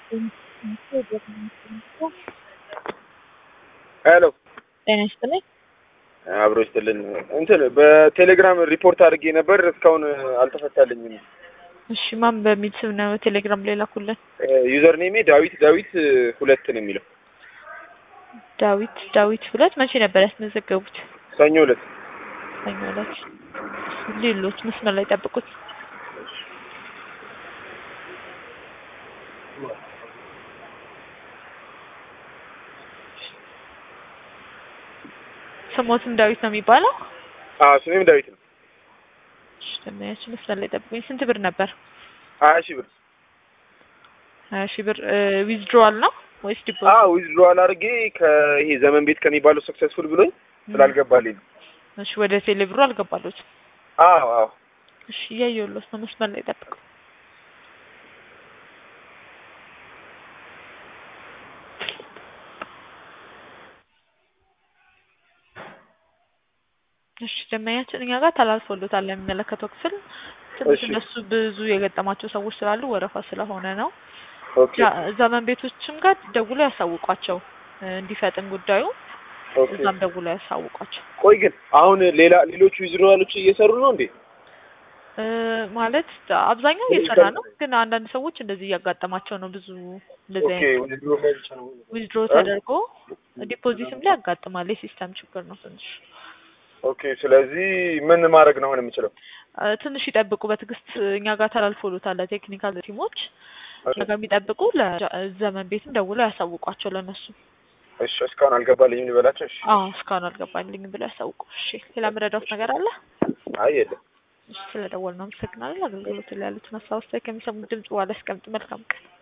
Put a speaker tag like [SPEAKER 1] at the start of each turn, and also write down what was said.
[SPEAKER 1] ሄሎ
[SPEAKER 2] ጤና ይስጥልኝ።
[SPEAKER 1] አብሮ ይስጥልን። እንትን በቴሌግራም ሪፖርት አድርጌ ነበር እስካሁን አልተፈታልኝም።
[SPEAKER 2] እሺ ማን በሚል ስም ነው ቴሌግራም ላይ ላኩልን?
[SPEAKER 1] ዩዘር ኔሜ ዳዊት ዳዊት ሁለት ነው የሚለው።
[SPEAKER 2] ዳዊት ዳዊት ሁለት መቼ ነበር ያስመዘገቡት?
[SPEAKER 1] ሰኞ ዕለት
[SPEAKER 2] ሰኞ ዕለት። ሌሎች መስመር ላይ ጠብቁት። ስሞትም ዳዊት ነው የሚባለው?
[SPEAKER 1] አዎ ስሜም ዳዊት ነው።
[SPEAKER 2] እሺ ደመያችን መስመር ላይ ጠብቁኝ። ስንት ብር ነበር?
[SPEAKER 1] ሀያ ሺህ ብር
[SPEAKER 2] ሀያ ሺህ ብር ዊዝድሮዋል ነው ወይስ ዲፖዚት?
[SPEAKER 1] አዎ ዊዝድሮዋል አድርጌ ከይሄ ዘመን ቤት ከሚባለው ሰክሰስፉል ብሎኝ ስላልገባልኝ ነው።
[SPEAKER 2] እሺ ወደ ቴሌ ብሩ አልገባሎት?
[SPEAKER 1] አዎ አዎ
[SPEAKER 2] እሺ እያየሁሎት ነው። መስመር ላይ ጠብቁ። እሺ ደመኛችን እኛ ጋር ተላልፎሎታል ለሚመለከተው ክፍል። ትንሽ
[SPEAKER 1] እሺ።
[SPEAKER 2] እነሱ ብዙ የገጠማቸው ሰዎች ስላሉ ወረፋ ስለሆነ ነው።
[SPEAKER 1] ኦኬ
[SPEAKER 2] ያ- ዘመን ቤቶችም ጋር ደውሎ ያሳውቋቸው እ፣ እንዲፈጥን ጉዳዩ
[SPEAKER 1] ኦኬ።
[SPEAKER 2] እዛም ደውሎ ያሳውቋቸው።
[SPEAKER 1] ቆይ ግን አሁን ሌላ ሌሎቹ ዊዝድሮዋሎች እየሰሩ ነው እንዴ?
[SPEAKER 2] እ፣ ማለት አብዛኛው እየሰራ ነው፣ ግን አንዳንድ ሰዎች እንደዚህ እያጋጠማቸው ነው። ብዙ እንደዚህ
[SPEAKER 1] ኦኬ
[SPEAKER 2] አይነት
[SPEAKER 1] ዊዝድሮ ላይ ብቻ ነው።
[SPEAKER 2] ዊዝድሮ ተደርጎ ዲፖዚትም ላይ ያጋጥማል። የሲስተም ችግር ነው ትንሽ
[SPEAKER 1] ኦኬ ስለዚህ ምን ማድረግ ነው አሁን የምችለው?
[SPEAKER 2] እ፣ ትንሽ ይጠብቁ በትዕግስት እኛ ጋር ተላልፎሎታል ለቴክኒካል ቲሞች እኛ ጋር የሚጠብቁ ለዘመን ቤትም ደውሎ ያሳውቋቸው ለእነሱ
[SPEAKER 1] እሺ እስካሁን አልገባልኝም ልበላቸው። እሺ
[SPEAKER 2] አዎ እስካሁን አልገባልኝም ብሎ ያሳውቁ። እሺ ሌላ ምረዳውት ነገር አለ?
[SPEAKER 1] አይ የለም።
[SPEAKER 2] እሺ ስለደወልን ነው አመሰግናለን። አገልግሎት ላይ ያሉትን ሀሳብ አስተያየት ከሚሰሙት ድምጽ በኋላ ያስቀምጡ። መልካም ቀን